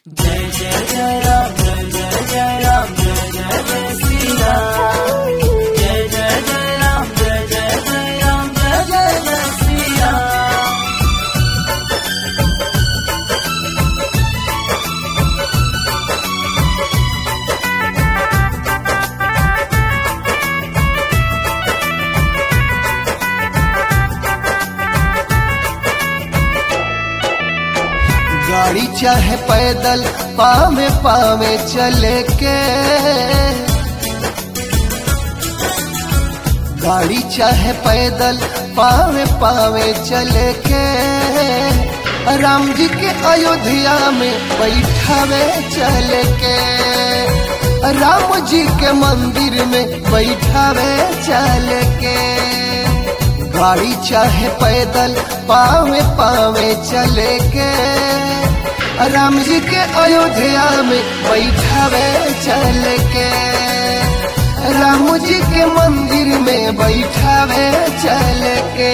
जय जय जय राम जय जय जय राम जय जय जय श्री राम जय जय जय राम जय जय जय राम जय जय जय श्री राम गाड़ी चाहे पैदल पावे पावे चले के गाड़ी चाहे पैदल पावे पावे चले के राम जी के अयोध्या में बैठावे चले के राम जी के मंदिर में बैठावे चले के गाड़ी चाहे पैदल पावे पावे चले के राम जी के अयोध्या में बैठावे चल के राम जी के मंदिर में बैठावे चल के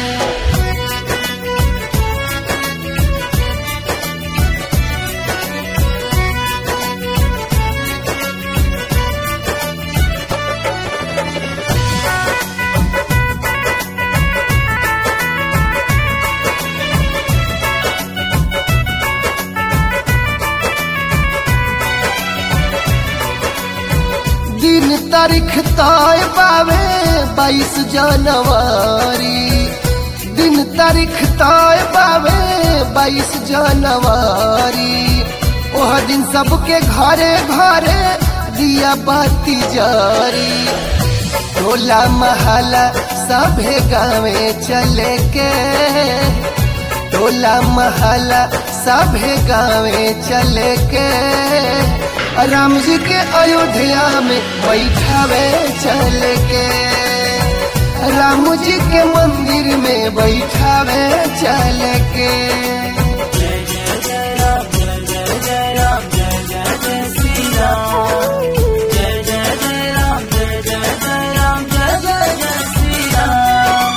दिन तारीख तय पावे बाईस जनवरी दिन तारीख तय पावे बाईस जनवरी ओह दिन सबके घरे घरे दिया बाती जारी टोला महला सभे गावे चले के टोला महला सभे गावे चले के राम जी के अयोध्या में बैठावे चल के राम जी के मंदिर में बैठावे चल के जय जय जय राम जय जय जय राम जय जय जय श्री राम जय जय जय राम जय जय जय राम जय जय जय श्री राम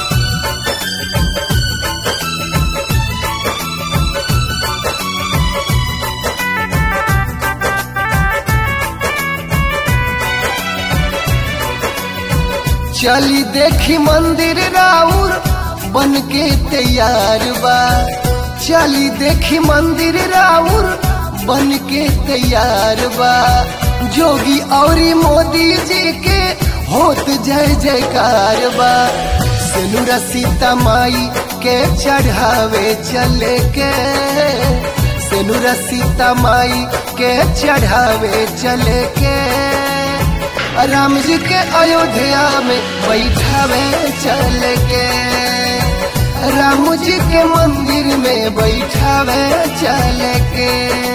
चली देखी मंदिर राउर बन के तैयार बा चली देखी मंदिर राउर बन के तैयार बा जोगी औरी मोदी जी के होत जय जयकार बा सेनुरा सीता माई के चढ़ावे चले के सेनुरा सीता माई के चढ़ावे चले के राम जी के अयोध्या में बैठावे चल के राम जी के मंदिर में बैठावे चल के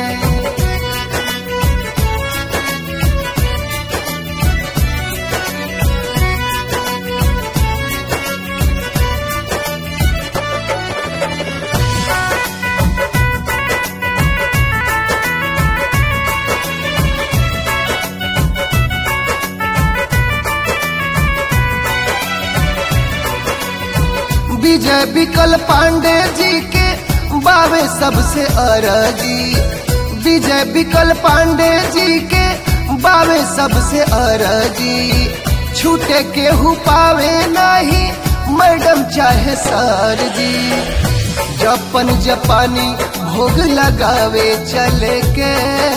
विजय विकल पांडे जी के बावे सबसे अरजी विजय विकल पांडे जी के बावे सबसे अरजी छूटे केहू पावे नहीं मैडम चाहे सर जी जपन जपानी भोग लगावे चले के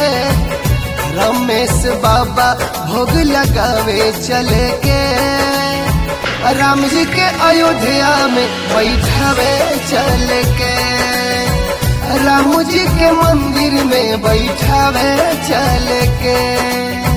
रमेश बाबा भोग लगावे चले के राम जी के अयोध्या में बैठावे चल के राम जी के मंदिर में बैठावे चल के